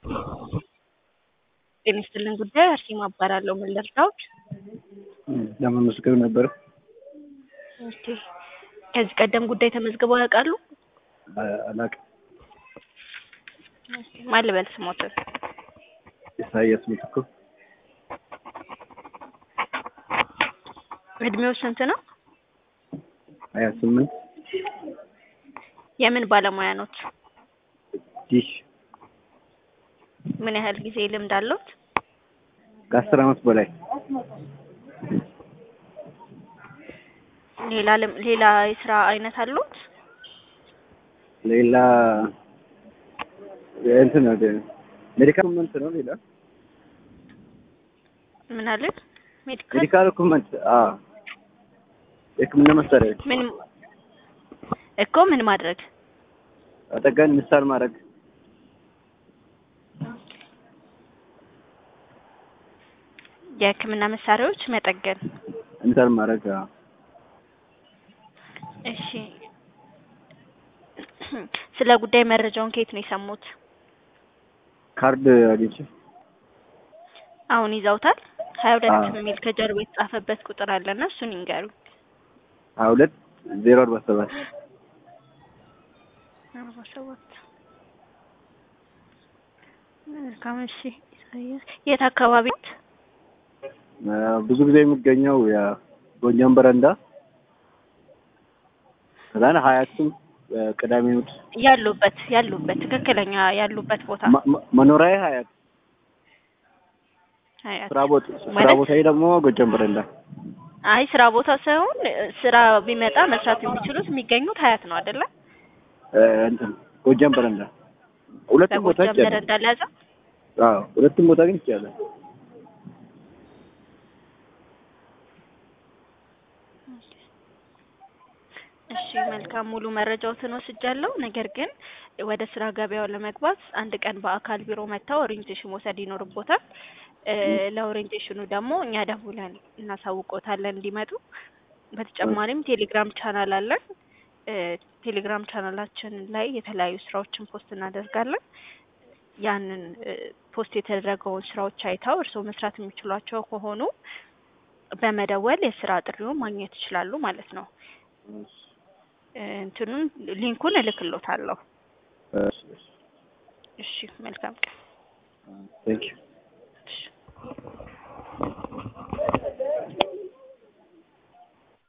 ጤና ይስጥልን ጉዳይ አርሴማ እባላለሁ። ምን ልርዳዎት? ለመመስገብ ነበር። ኦኬ። ከዚህ ቀደም ጉዳይ ተመዝግበው ያውቃሉ? አላውቅም። ማን ልበል ስሞትን? ኢሳያስ ምትኩ እድሜው ስንት ነው? ሀያ ስምንት የምን ባለሙያ ኖት? ዲሽ ምን ያህል ጊዜ ልምድ አለዎት? ከአስር አመት በላይ ሌላ ልም- ሌላ የስራ አይነት አለዎት? ሌላ እንትን ነው ሜዲካል ኮመንት ነው። ሌላ ምን አለ? ሜዲካል ሜዲካል ኮመንት የህክምና መሳሪያዎች ምን እኮ ምን ማድረግ አጠገን ምሳል ማድረግ የህክምና መሳሪያዎች መጠገን። ምሳል ማድረግ አዎ። እሺ። ስለ ጉዳይ መረጃውን ከየት ነው የሰሙት? ካርድ አግኝቼ አሁን ይዘውታል? ሀያ ሁለት አዎ። የሚል ከጀርባ የተጻፈበት ቁጥር አለና እሱን ይንገሩ። ሀያ ሁለት ዜሮ አርባ ሰባት አርባ ሰባት መልካም። እሺ ኢሳያስ የት አካባቢ ኖት? ብዙ ጊዜ የሚገኘው የጎጃም በረንዳ ከዛን ሀያቱም ቅዳሜ እሑድ ያሉበት ያሉበት ትክክለኛ ያሉበት ቦታ መ- መ- መኖሪያዬ ሀያት ሀያት። ስራ ቦታ ስራ ማለት ቦታዬ ደግሞ ጎጃም በረንዳ አይ ስራ ቦታ ሳይሆን ስራ ቢመጣ መስራት የሚችሉት የሚገኙት ሀያት ነው አይደለ? እ፣ እንትን ጎጃም በረንዳ ሁለቱም ቦታ በጎጃም ይቻላል። በረንዳ ለያዘ አዎ ሁለቱም ቦታ ግን ይቻላል። እሺ መልካም ሙሉ መረጃዎትን ወስጃለሁ። ነገር ግን ወደ ስራ ገበያው ለመግባት አንድ ቀን በአካል ቢሮ መጥተው ኦሪንቴሽን መውሰድ ይኖርቦታል። እ፣ ለኦሪንቴሽኑ ደግሞ እኛ ደውለን እናሳውቆታለን እንዲመጡ። በተጨማሪም ቴሌግራም ቻናል አለን። እ፣ ቴሌግራም ቻናላችን ላይ የተለያዩ ስራዎችን ፖስት እናደርጋለን። ያንን እ፣ ፖስት የተደረገውን ስራዎች አይተው እርስዎ መስራት የሚችሏቸው ከሆኑ በመደወል የስራ ጥሪውን ማግኘት ይችላሉ ማለት ነው። እ፣ እንትኑን ሊንኩን እልክሎታለሁ። እሺ፣ እሺ። እሺ መልካም ቀን። ቴንክ ዩ እሺ